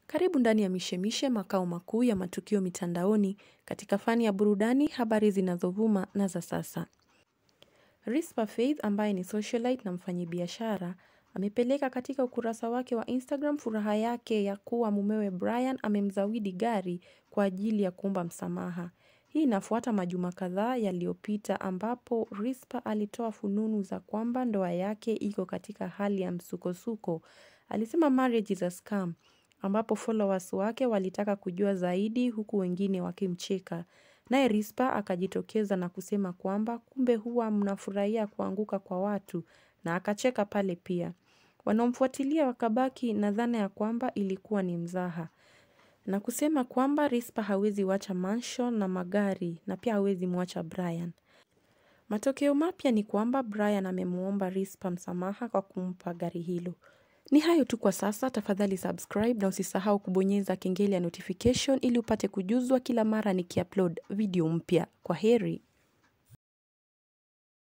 Karibu ndani ya mishemishe makao makuu ya matukio mitandaoni katika fani ya burudani habari zinazovuma na za sasa. Rispa Faith ambaye ni socialite na mfanyibiashara amepeleka katika ukurasa wake wa Instagram furaha yake ya kuwa mumewe Brian amemzawidi gari kwa ajili ya kuomba msamaha. Hii inafuata majuma kadhaa yaliyopita ambapo Rispa alitoa fununu za kwamba ndoa yake iko katika hali ya msukosuko. Alisema marriage is a scam ambapo followers wake walitaka kujua zaidi huku wengine wakimcheka. Naye Rispa akajitokeza na kusema kwamba kumbe huwa mnafurahia kuanguka kwa watu na akacheka pale pia. Wanaomfuatilia wakabaki na dhana ya kwamba ilikuwa ni mzaha. Na kusema kwamba Rispa hawezi wacha mansion na magari na pia hawezi mwacha Brian. Matokeo mapya ni kwamba Brian amemuomba Rispa msamaha kwa kumpa gari hilo. Ni hayo tu kwa sasa, tafadhali subscribe na usisahau kubonyeza kengele ya notification ili upate kujuzwa kila mara nikiupload video mpya. Kwa heri.